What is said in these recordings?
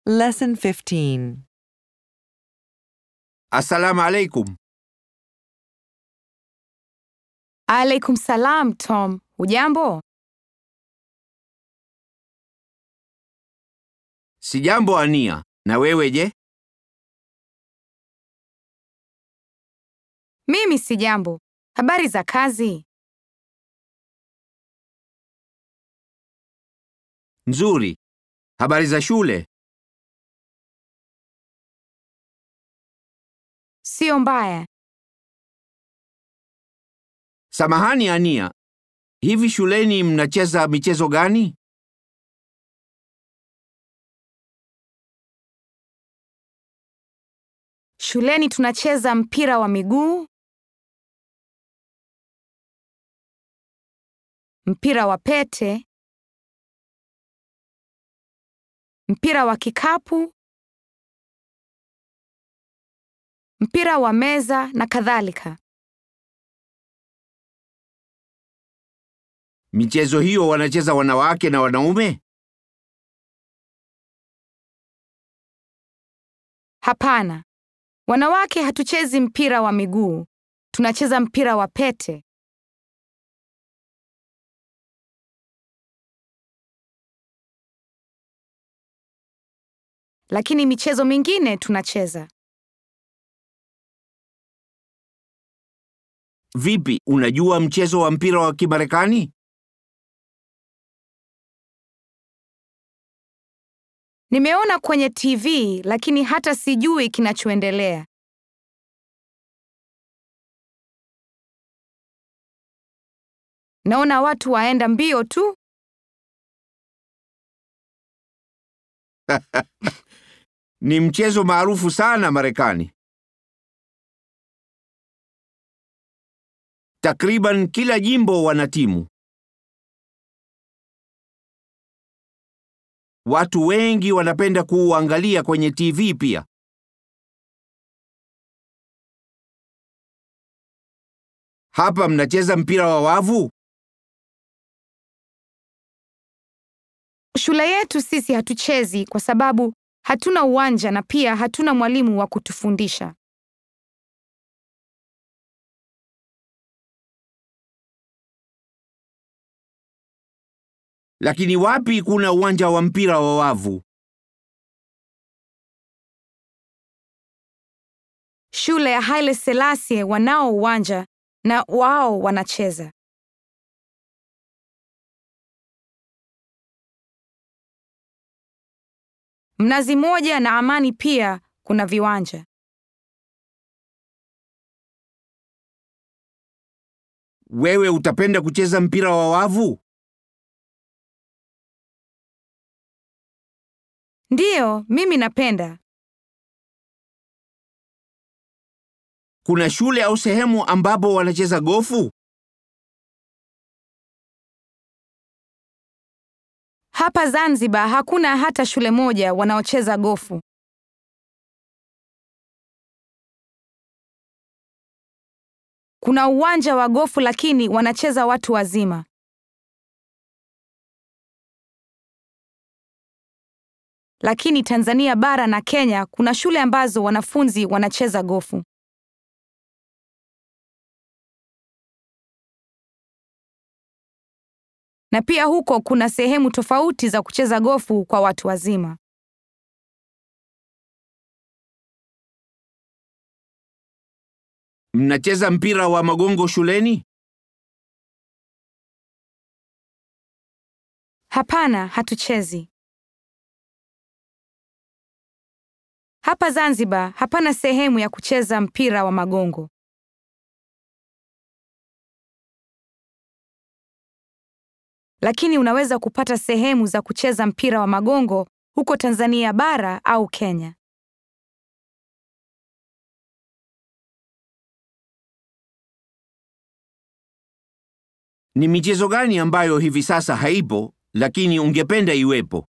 Lesson 15. Assalamu alaikum. Alaikum salam, Tom. Hujambo? Sijambo Ania. Na wewe je? Mimi si jambo. Habari za kazi? Nzuri. Habari za shule? Sio mbaya. Samahani Ania. Hivi shuleni mnacheza michezo gani? Shuleni tunacheza mpira wa miguu, mpira wa pete, mpira wa kikapu, mpira wa meza na kadhalika. Michezo hiyo wanacheza wanawake na wanaume? Hapana. Wanawake hatuchezi mpira wa miguu. Tunacheza mpira wa pete. Lakini michezo mingine tunacheza. Vipi, unajua mchezo wa mpira wa Kimarekani? Nimeona kwenye TV lakini hata sijui kinachoendelea. Naona watu waenda mbio tu. Ni mchezo maarufu sana Marekani. Takriban kila jimbo wana timu. Watu wengi wanapenda kuuangalia kwenye TV pia. Hapa mnacheza mpira wa wavu? Shule yetu sisi hatuchezi kwa sababu hatuna uwanja na pia hatuna mwalimu wa kutufundisha. Lakini wapi kuna uwanja wa mpira wa wavu? Shule ya Haile Selassie wanao uwanja na wao wanacheza. Mnazi Moja na Amani pia kuna viwanja. Wewe utapenda kucheza mpira wa wavu? Ndiyo, mimi napenda. Kuna shule au sehemu ambapo wanacheza gofu? Hapa Zanzibar hakuna hata shule moja wanaocheza gofu. Kuna uwanja wa gofu lakini wanacheza watu wazima. Lakini Tanzania bara na Kenya kuna shule ambazo wanafunzi wanacheza gofu. Na pia huko kuna sehemu tofauti za kucheza gofu kwa watu wazima. Mnacheza mpira wa magongo shuleni? Hapana, hatuchezi. Hapa Zanzibar hapana sehemu ya kucheza mpira wa magongo. Lakini unaweza kupata sehemu za kucheza mpira wa magongo huko Tanzania bara au Kenya. Ni michezo gani ambayo hivi sasa haipo lakini ungependa iwepo?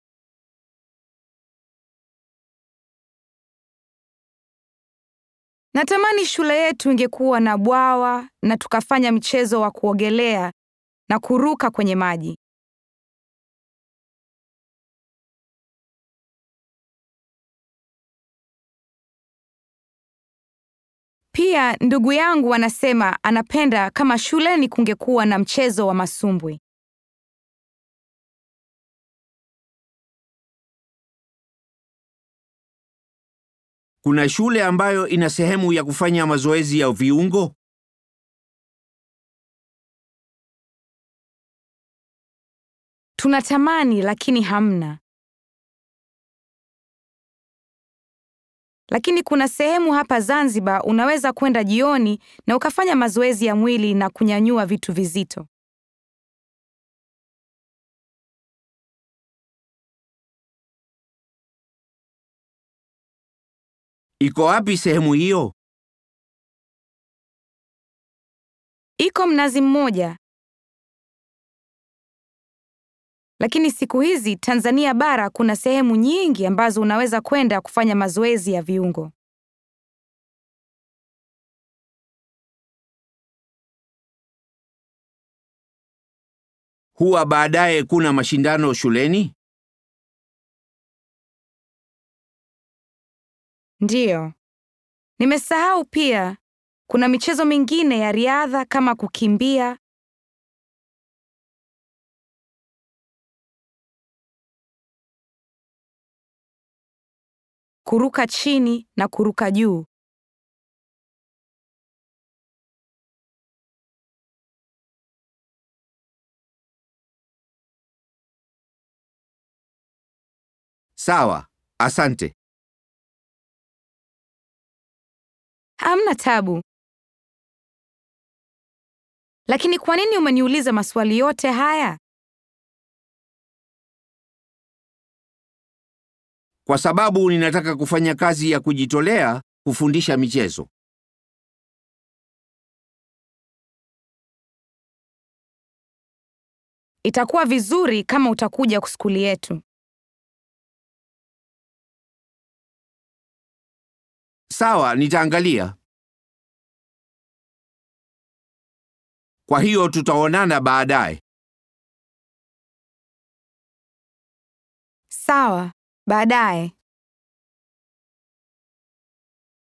Natamani shule yetu ingekuwa na bwawa na tukafanya mchezo wa kuogelea na kuruka kwenye maji. Pia ndugu yangu anasema anapenda kama shuleni kungekuwa na mchezo wa masumbwi. Kuna shule ambayo ina sehemu ya kufanya mazoezi ya viungo? Tunatamani lakini hamna. Lakini kuna sehemu hapa Zanzibar unaweza kwenda jioni na ukafanya mazoezi ya mwili na kunyanyua vitu vizito. Iko wapi sehemu hiyo? Iko Mnazi Mmoja. Lakini siku hizi Tanzania bara kuna sehemu nyingi ambazo unaweza kwenda kufanya mazoezi ya viungo. Huwa baadaye kuna mashindano shuleni? Ndiyo. Nimesahau pia kuna michezo mingine ya riadha kama kukimbia. Kuruka chini na kuruka juu. Sawa, asante. Hamna tabu. Lakini kwa nini umeniuliza maswali yote haya? Kwa sababu ninataka kufanya kazi ya kujitolea kufundisha michezo. Itakuwa vizuri kama utakuja skuli yetu. Sawa, nitaangalia. Kwa hiyo tutaonana baadaye. Sawa, baadaye.